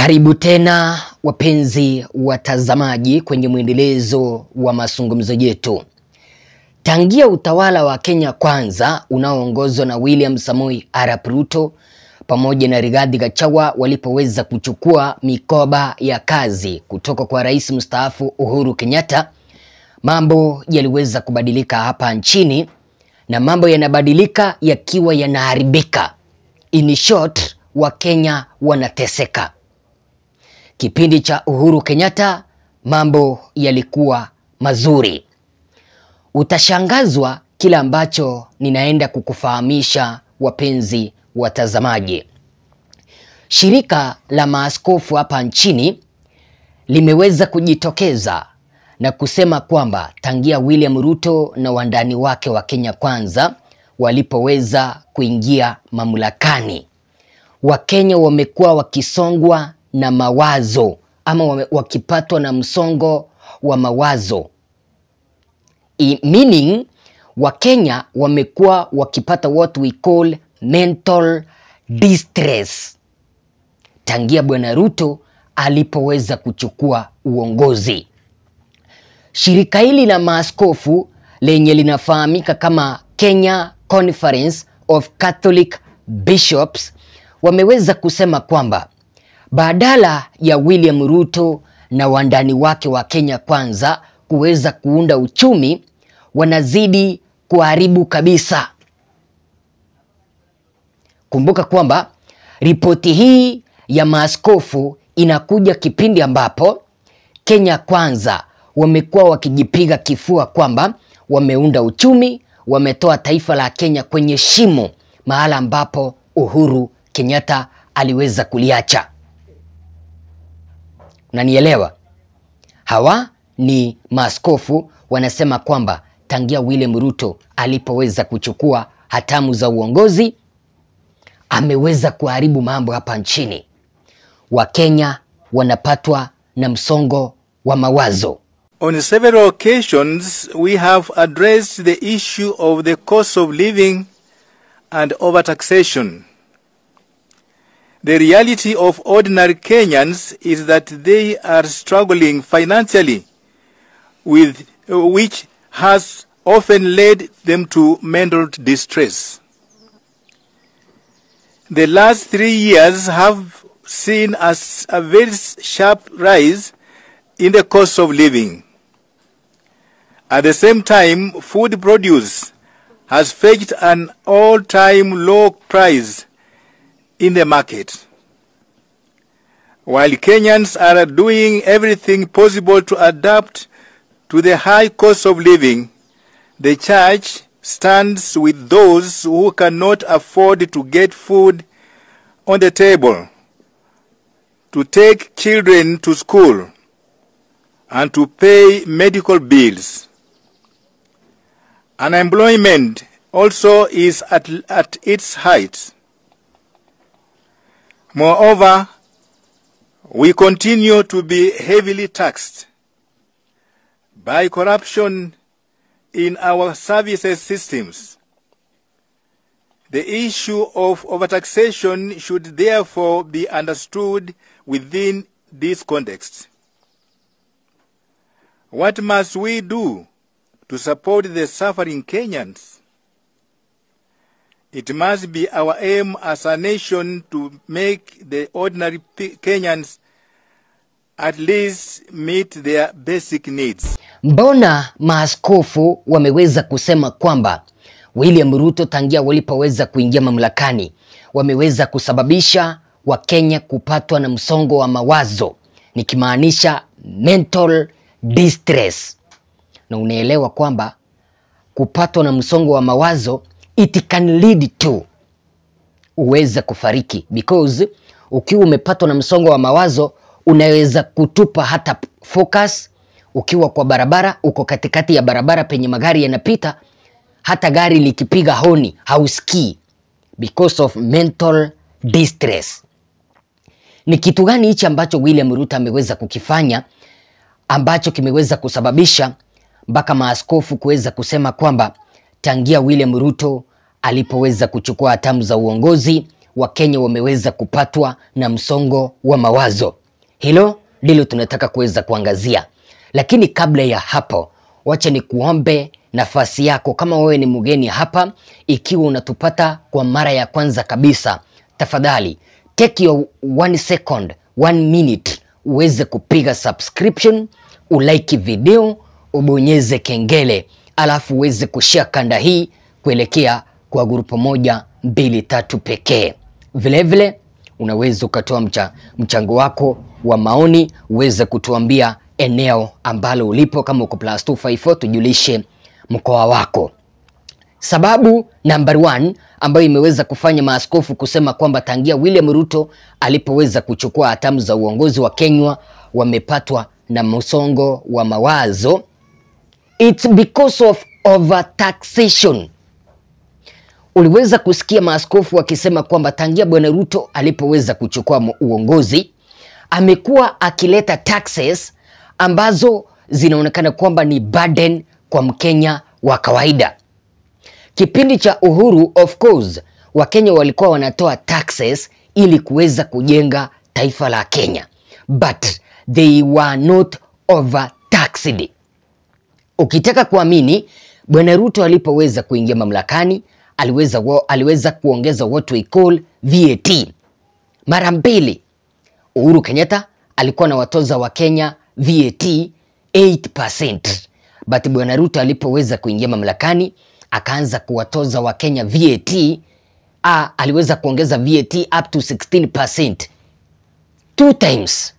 Karibu tena wapenzi watazamaji kwenye mwendelezo wa mazungumzo yetu. Tangia utawala wa Kenya Kwanza unaoongozwa na William Samoei Arap Ruto pamoja na Rigathi Gachagua walipoweza kuchukua mikoba ya kazi kutoka kwa rais mstaafu Uhuru Kenyatta, mambo yaliweza kubadilika hapa nchini na mambo yanabadilika yakiwa yanaharibika. In short, Wakenya wanateseka. Kipindi cha Uhuru Kenyatta mambo yalikuwa mazuri. Utashangazwa kile ambacho ninaenda kukufahamisha wapenzi watazamaji. Shirika la maaskofu hapa nchini limeweza kujitokeza na kusema kwamba tangia William Ruto na wandani wake wa Kenya Kwanza walipoweza kuingia mamlakani, Wakenya wamekuwa wakisongwa na mawazo ama wame- wakipatwa na msongo wa mawazo I, meaning Wakenya wamekuwa wakipata what we call mental distress tangia Bwana Ruto alipoweza kuchukua uongozi. Shirika hili la maaskofu lenye linafahamika kama Kenya Conference of Catholic Bishops wameweza kusema kwamba badala ya William Ruto na wandani wake wa Kenya Kwanza kuweza kuunda uchumi, wanazidi kuharibu kabisa. Kumbuka kwamba ripoti hii ya maaskofu inakuja kipindi ambapo Kenya Kwanza wamekuwa wakijipiga kifua kwamba wameunda uchumi, wametoa taifa la Kenya kwenye shimo, mahala ambapo Uhuru Kenyatta aliweza kuliacha. Unanielewa? Hawa ni maaskofu wanasema kwamba tangia William Ruto alipoweza kuchukua hatamu za uongozi ameweza kuharibu mambo hapa nchini. Wakenya wanapatwa na msongo wa mawazo. On several occasions, we have addressed the issue of the cost of living and overtaxation. The reality of ordinary Kenyans is that they are struggling financially, with which has often led them to mental distress. The last three years have seen us a very sharp rise in the cost of living. At the same time, food produce has fetched an all-time low price in the market. While Kenyans are doing everything possible to adapt to the high cost of living, the church stands with those who cannot afford to get food on the table, to take children to school, and to pay medical bills. Unemployment also is at, at its height. Moreover, we continue to be heavily taxed by corruption in our services systems. The issue of overtaxation should therefore be understood within this context. What must we do to support the suffering Kenyans? It must be our aim as a nation to make the ordinary P- Kenyans at least meet their basic needs. Mbona maaskofu wameweza kusema kwamba William Ruto tangia walipoweza kuingia mamlakani wameweza kusababisha Wakenya kupatwa na msongo wa mawazo, nikimaanisha mental distress, na unaelewa kwamba kupatwa na msongo wa mawazo it can lead to uweze kufariki because ukiwa umepatwa na msongo wa mawazo unaweza kutupa hata focus. Ukiwa kwa barabara, uko katikati ya barabara penye magari yanapita, hata gari likipiga honi hausikii because of mental distress. Ni kitu gani hichi ambacho William Ruto ameweza kukifanya ambacho kimeweza kusababisha mpaka maaskofu kuweza kusema kwamba tangia William Ruto alipoweza kuchukua hatamu za uongozi Wakenya wameweza kupatwa na msongo wa mawazo. Hilo ndilo tunataka kuweza kuangazia, lakini kabla ya hapo, wacha ni kuombe nafasi yako. Kama wewe ni mgeni hapa, ikiwa unatupata kwa mara ya kwanza kabisa, tafadhali take your one second, one minute uweze kupiga subscription, ulike video, ubonyeze kengele, alafu uweze kushare kanda hii kuelekea kwa grupu moja mbili tatu pekee. Vilevile unaweza ukatoa mcha, mchango wako wa maoni, uweze kutuambia eneo ambalo ulipo, kama uko plus 254 tujulishe mkoa wako. Sababu number one ambayo imeweza kufanya maaskofu kusema kwamba tangia William Ruto alipoweza kuchukua hatamu za uongozi wa Kenya wamepatwa na msongo wa mawazo, it's because of overtaxation. Uliweza kusikia maaskofu wakisema kwamba tangia bwana Ruto alipoweza kuchukua uongozi amekuwa akileta taxes ambazo zinaonekana kwamba ni burden kwa Mkenya wa kawaida. Kipindi cha Uhuru, of course, Wakenya walikuwa wanatoa taxes ili kuweza kujenga taifa la Kenya, but they were not overtaxed. Ukitaka kuamini, bwana Ruto alipoweza kuingia mamlakani aliweza, aliweza kuongeza what we call VAT mara mbili. Uhuru Kenyatta alikuwa na watoza wa Kenya VAT 8%, but bwana Ruto alipoweza kuingia mamlakani akaanza kuwatoza Wakenya VAT. Ah, aliweza kuongeza VAT up to 16%, two times.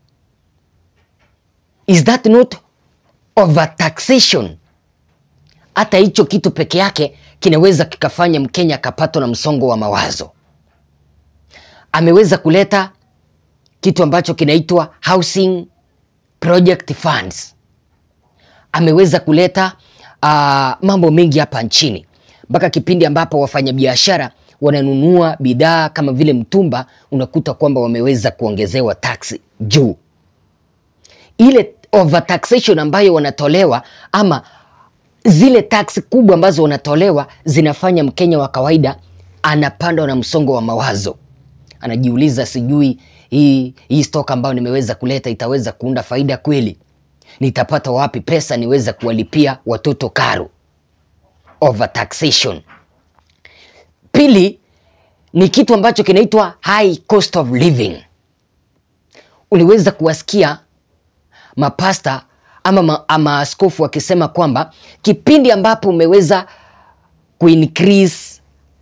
Is that not overtaxation? Hata hicho kitu peke yake kinaweza kikafanya Mkenya akapatwa na msongo wa mawazo. Ameweza kuleta kitu ambacho kinaitwa housing project funds. Ameweza kuleta uh, mambo mengi hapa nchini mpaka kipindi ambapo wafanyabiashara wananunua bidhaa kama vile mtumba, unakuta kwamba wameweza kuongezewa tax juu. Ile overtaxation ambayo wanatolewa ama zile tax kubwa ambazo wanatolewa zinafanya Mkenya wa kawaida anapandwa na msongo wa mawazo, anajiuliza, sijui hii hii stock ambayo nimeweza kuleta itaweza kuunda faida kweli? Nitapata wapi pesa niweza kuwalipia watoto karo? Overtaxation. Pili ni kitu ambacho kinaitwa high cost of living. Uliweza kuwasikia mapasta ama maaskofu wakisema kwamba kipindi ambapo umeweza kuincrease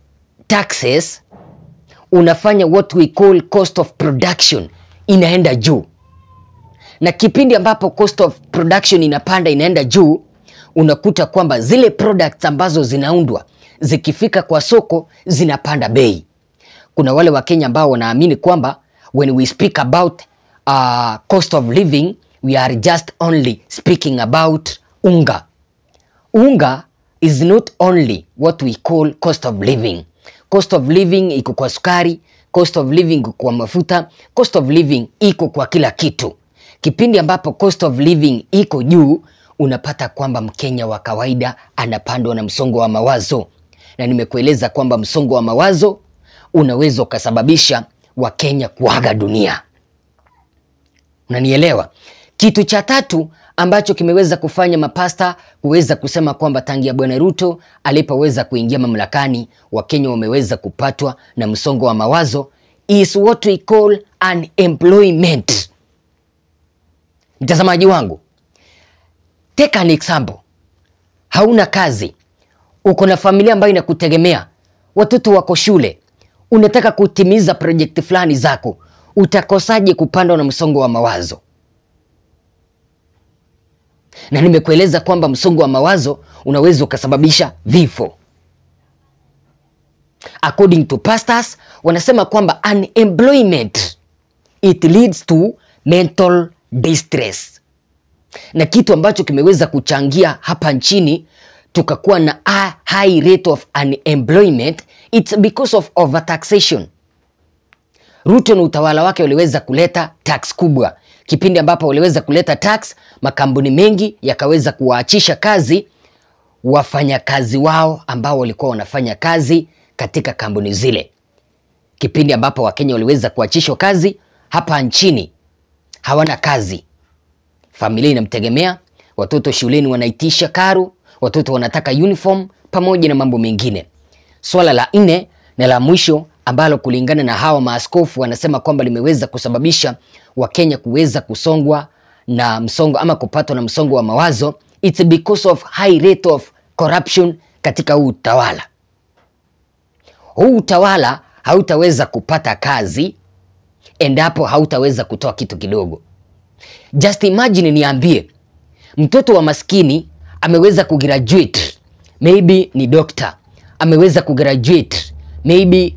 taxes unafanya what we call cost of production inaenda juu, na kipindi ambapo cost of production inapanda inaenda juu, unakuta kwamba zile products ambazo zinaundwa zikifika kwa soko zinapanda bei. Kuna wale Wakenya ambao wanaamini kwamba when we speak about uh, cost of living we are just only speaking about unga. Unga is not only what we call cost of living. Cost of living iko kwa sukari, cost of living iko kwa mafuta, cost of living iko kwa kila kitu. Kipindi ambapo cost of living iko juu, unapata kwamba Mkenya wa kawaida anapandwa na msongo wa mawazo, na nimekueleza kwamba msongo wa mawazo unaweza ukasababisha Wakenya kuaga dunia. Unanielewa? Kitu cha tatu ambacho kimeweza kufanya mapasta kuweza kusema kwamba tangia bwana Ruto alipoweza kuingia mamlakani Wakenya wameweza kupatwa na msongo wa mawazo is what we call unemployment. Mtazamaji wangu, take an example. Hauna kazi, uko na familia ambayo inakutegemea, watoto wako shule, unataka kutimiza projekti fulani zako, utakosaje kupandwa na msongo wa mawazo? na nimekueleza kwamba msongo wa mawazo unaweza ukasababisha vifo. According to pastors, wanasema kwamba unemployment it leads to mental distress, na kitu ambacho kimeweza kuchangia hapa nchini tukakuwa na a high rate of unemployment it's because of overtaxation. Ruto na utawala wake waliweza kuleta tax kubwa kipindi ambapo waliweza kuleta tax, makampuni mengi yakaweza kuwaachisha kazi wafanyakazi wao ambao walikuwa wanafanya kazi katika kampuni zile. kipindi ambapo Wakenya waliweza kuachishwa kazi hapa nchini, hawana kazi, familia inamtegemea, watoto shuleni wanaitisha karo, watoto wanataka uniform pamoja na mambo mengine. Swala la nne na la mwisho ambalo kulingana na hawa maaskofu wanasema kwamba limeweza kusababisha Wakenya kuweza kusongwa na msongo ama kupatwa na msongo wa mawazo, it's because of high rate of corruption katika huu utawala. Huu utawala hautaweza kupata kazi endapo hautaweza kutoa kitu kidogo. Just imagine, niambie, mtoto wa maskini ameweza kugraduate, maybe ni doctor, ameweza kugraduate maybe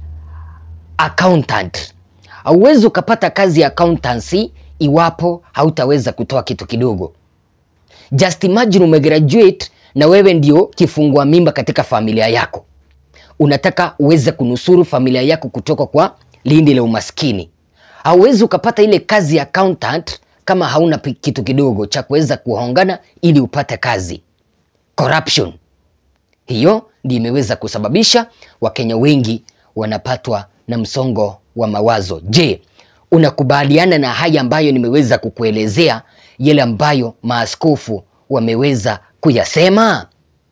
accountant. Hauwezi ukapata kazi ya accountancy iwapo hautaweza kutoa kitu kidogo. Just imagine umegraduate na wewe ndio kifungua mimba katika familia yako, unataka uweze kunusuru familia yako kutoka kwa lindi la umaskini. Hauwezi ukapata ile kazi ya accountant kama hauna pi- kitu kidogo cha kuweza kuhongana ili upate kazi. Corruption hiyo ndio imeweza kusababisha Wakenya wengi wanapatwa na msongo wa mawazo. Je, unakubaliana na haya ambayo nimeweza kukuelezea, yale ambayo maaskofu wameweza kuyasema?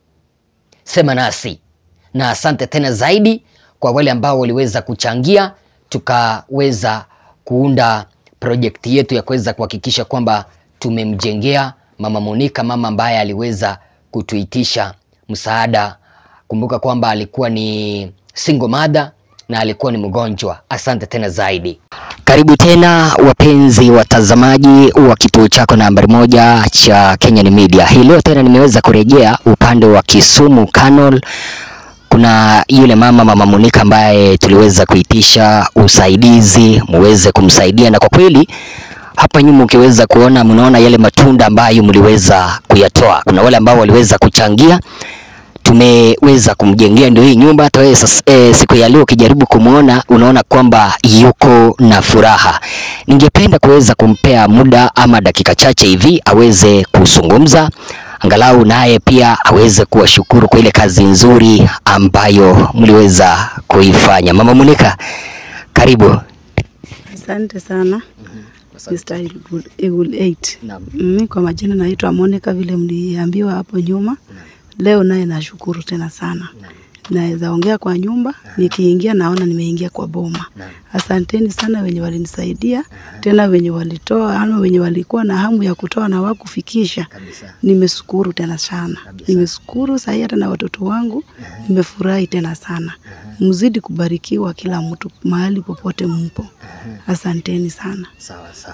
Sema nasi, na asante tena zaidi kwa wale ambao waliweza kuchangia, tukaweza kuunda projekti yetu ya kuweza kuhakikisha kwamba tumemjengea Mama Monica, mama ambaye aliweza kutuitisha msaada. Kumbuka kwamba alikuwa ni single mother na alikuwa ni mgonjwa. Asante tena zaidi. Karibu tena wapenzi watazamaji wa kituo chako nambari moja cha Kenyan Media. Hii leo tena nimeweza kurejea upande wa Kisumu Canal. Kuna yule mama mama Monica ambaye tuliweza kuitisha usaidizi muweze kumsaidia, na kwa kweli hapa nyuma ukiweza kuona, mnaona yale matunda ambayo mliweza kuyatoa. Kuna wale ambao waliweza kuchangia tumeweza kumjengea ndio hii nyumba. Hata wewe sasa, e, siku ya leo ukijaribu kumwona unaona kwamba yuko na furaha. Ningependa kuweza kumpea muda ama dakika chache hivi aweze kuzungumza, angalau naye pia aweze kuwashukuru kwa ile kazi nzuri ambayo mliweza kuifanya. Mama Monica, karibu. Asante sana Mr. Eagle- Eagle 8. Naam. Mimi kwa majina naitwa Monica vile mliambiwa hapo nyuma. Leo naye nashukuru tena sana. Naweza ongea kwa nyumba, nikiingia naona nimeingia kwa boma. Asanteni sana wenye walinisaidia, tena wenye walitoa ama wenye walikuwa na hamu ya kutoa na wakufikisha. Nimeshukuru tena sana. Nimeshukuru sahi hata na watoto wangu, nimefurahi tena sana. Mzidi kubarikiwa kila mtu mahali popote mpo. Asanteni sana. Sawa sawa.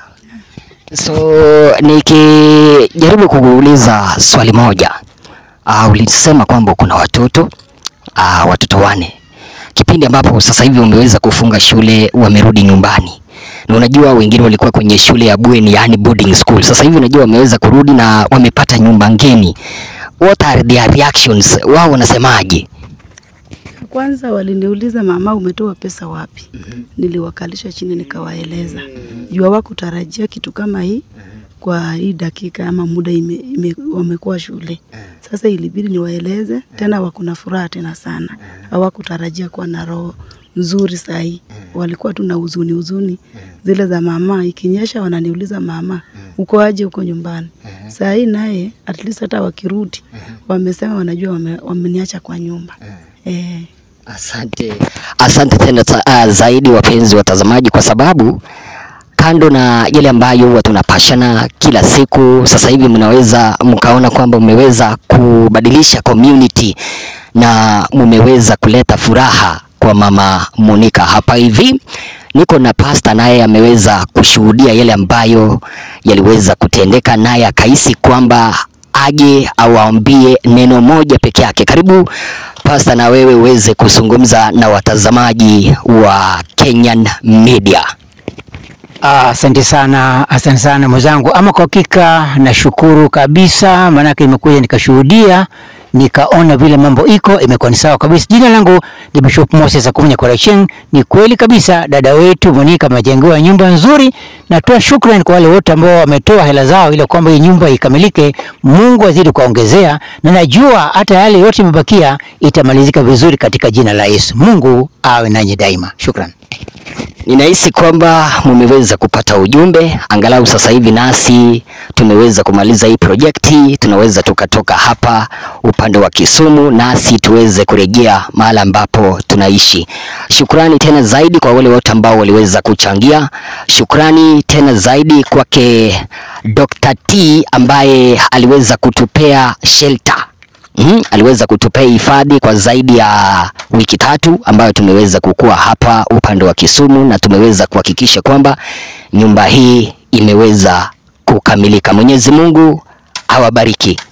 So nikijaribu kukuuliza swali moja, uh, ulisema kwamba kuna watoto uh, watoto wane, kipindi ambapo sasa hivi umeweza kufunga shule, wamerudi nyumbani na unajua wengine walikuwa kwenye shule ya bweni, yani boarding school. Sasa hivi unajua wameweza kurudi na wamepata nyumba ngeni. What are their reactions? Wao wanasemaje? Kwanza waliniuliza mama, umetoa pesa wapi? Niliwakalisha chini nikawaeleza, juu hawakutarajia kitu kama hii kwa hii dakika ama muda ime, ime, wamekuwa shule. Sasa ilibidi niwaeleze tena, wakuna furaha tena sana, hawakutarajia kuwa na roho nzuri sahii, walikuwa tu na huzuni huzuni zile za mama, ikinyesha wananiuliza mama, uko aje huko nyumbani? Saa hii naye at least hata wakirudi wamesema wanajua wame, wameniacha kwa nyumba eh. Asante, asante tena ta, uh, zaidi wapenzi watazamaji, kwa sababu kando na yale ambayo huwa tunapashana kila siku, sasa hivi mnaweza mkaona kwamba mmeweza kubadilisha community na mmeweza kuleta furaha kwa mama Monica hapa hivi. Niko na pasta naye ameweza kushuhudia yale ambayo yaliweza kutendeka, naye akahisi kwamba aje awaambie neno moja peke yake. Karibu pasta, na wewe uweze kuzungumza na watazamaji wa Kenyan Media. Ah, Asante sana, asante sana mwenzangu. Ama kwa hakika nashukuru kabisa, maanake nimekuja nikashuhudia nikaona vile mambo iko imekuwa ni sawa kabisa. Jina langu ni Bishop Moses Akunya Correction. Ni kweli kabisa, dada wetu Monica amejengewa nyumba nzuri. Natoa shukrani kwa wale wote ambao wametoa hela zao ili kwamba hii nyumba ikamilike. Mungu azidi kuongezea, na najua hata yale yote imebakia itamalizika vizuri katika jina la Yesu. Mungu awe nanyi daima. Shukran. Ninahisi kwamba mumeweza kupata ujumbe, angalau sasa hivi nasi tumeweza kumaliza hii projekti, tunaweza tukatoka hapa upande wa Kisumu nasi tuweze kurejea mahali ambapo tunaishi. Shukrani tena zaidi kwa wale wote ambao waliweza kuchangia. Shukrani tena zaidi kwake Dr. T ambaye aliweza kutupea shelter Mm, aliweza kutupea hifadhi kwa zaidi ya wiki tatu ambayo tumeweza kukua hapa upande wa Kisumu na tumeweza kuhakikisha kwamba nyumba hii imeweza kukamilika. Mwenyezi Mungu awabariki.